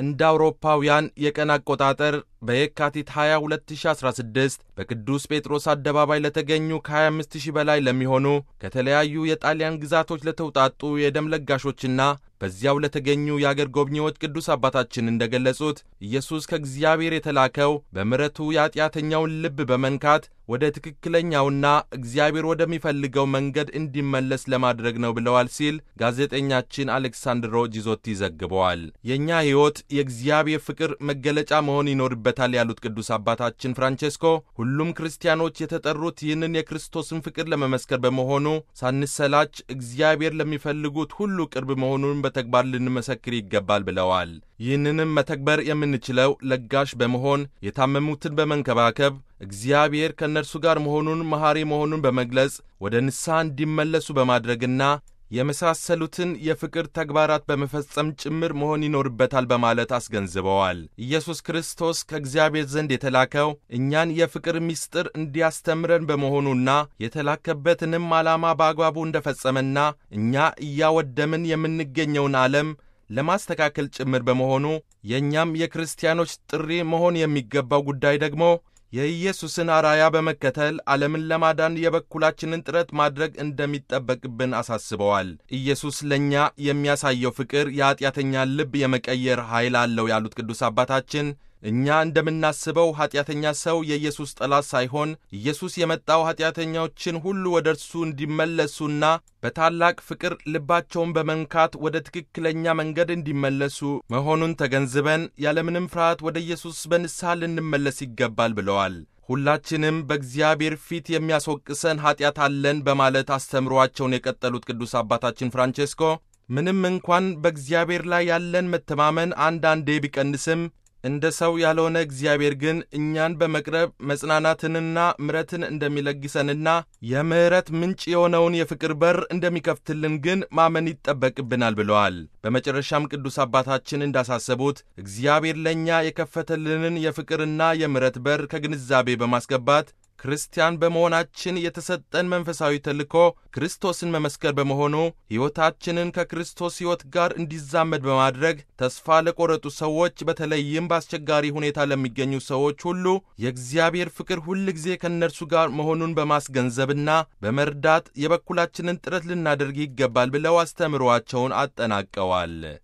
እንደ አውሮፓውያን የቀን አቆጣጠር በየካቲት 20 2016 በቅዱስ ጴጥሮስ አደባባይ ለተገኙ ከ25000 በላይ ለሚሆኑ ከተለያዩ የጣሊያን ግዛቶች ለተውጣጡ የደም ለጋሾችና በዚያው ለተገኙ የአገር ጎብኚዎች ቅዱስ አባታችን እንደ ገለጹት ኢየሱስ ከእግዚአብሔር የተላከው በምሕረቱ የኀጢአተኛውን ልብ በመንካት ወደ ትክክለኛውና እግዚአብሔር ወደሚፈልገው መንገድ እንዲመለስ ለማድረግ ነው ብለዋል ሲል ጋዜጠኛችን አሌክሳንድሮ ጂዞቲ ዘግበዋል። የእኛ ሕይወት የእግዚአብሔር ፍቅር መገለጫ መሆን ይኖርበታል ያሉት ቅዱስ አባታችን ፍራንቼስኮ ሁሉም ክርስቲያኖች የተጠሩት ይህንን የክርስቶስን ፍቅር ለመመስከር በመሆኑ ሳንሰላች እግዚአብሔር ለሚፈልጉት ሁሉ ቅርብ መሆኑን በተግባር ልንመሰክር ይገባል ብለዋል። ይህንንም መተግበር የምንችለው ለጋሽ በመሆን የታመሙትን በመንከባከብ እግዚአብሔር ከእነርሱ ጋር መሆኑን መሐሪ መሆኑን በመግለጽ ወደ ንስሐ እንዲመለሱ በማድረግና የመሳሰሉትን የፍቅር ተግባራት በመፈጸም ጭምር መሆን ይኖርበታል በማለት አስገንዝበዋል። ኢየሱስ ክርስቶስ ከእግዚአብሔር ዘንድ የተላከው እኛን የፍቅር ምስጢር እንዲያስተምረን በመሆኑና የተላከበትንም ዓላማ በአግባቡ እንደፈጸመና እኛ እያወደምን የምንገኘውን ዓለም ለማስተካከል ጭምር በመሆኑ የእኛም የክርስቲያኖች ጥሪ መሆን የሚገባው ጉዳይ ደግሞ የኢየሱስን አራያ በመከተል ዓለምን ለማዳን የበኩላችንን ጥረት ማድረግ እንደሚጠበቅብን አሳስበዋል። ኢየሱስ ለእኛ የሚያሳየው ፍቅር የኀጢአተኛን ልብ የመቀየር ኃይል አለው ያሉት ቅዱስ አባታችን እኛ እንደምናስበው ኀጢአተኛ ሰው የኢየሱስ ጠላት ሳይሆን ኢየሱስ የመጣው ኀጢአተኞችን ሁሉ ወደ እርሱ እንዲመለሱና በታላቅ ፍቅር ልባቸውን በመንካት ወደ ትክክለኛ መንገድ እንዲመለሱ መሆኑን ተገንዝበን ያለምንም ፍርሃት ወደ ኢየሱስ በንስሐ ልንመለስ ይገባል ብለዋል። ሁላችንም በእግዚአብሔር ፊት የሚያስወቅሰን ኀጢአት አለን በማለት አስተምሯቸውን የቀጠሉት ቅዱስ አባታችን ፍራንቼስኮ ምንም እንኳን በእግዚአብሔር ላይ ያለን መተማመን አንዳንዴ ቢቀንስም እንደ ሰው ያልሆነ እግዚአብሔር ግን እኛን በመቅረብ መጽናናትንና ምሕረትን እንደሚለግሰንና የምሕረት ምንጭ የሆነውን የፍቅር በር እንደሚከፍትልን ግን ማመን ይጠበቅብናል ብለዋል። በመጨረሻም ቅዱስ አባታችን እንዳሳሰቡት እግዚአብሔር ለእኛ የከፈተልንን የፍቅርና የምሕረት በር ከግንዛቤ በማስገባት ክርስቲያን በመሆናችን የተሰጠን መንፈሳዊ ተልእኮ ክርስቶስን መመስከር በመሆኑ ሕይወታችንን ከክርስቶስ ሕይወት ጋር እንዲዛመድ በማድረግ ተስፋ ለቆረጡ ሰዎች በተለይም በአስቸጋሪ ሁኔታ ለሚገኙ ሰዎች ሁሉ የእግዚአብሔር ፍቅር ሁል ጊዜ ከእነርሱ ጋር መሆኑን በማስገንዘብና በመርዳት የበኩላችንን ጥረት ልናደርግ ይገባል ብለው አስተምሯቸውን አጠናቀዋል።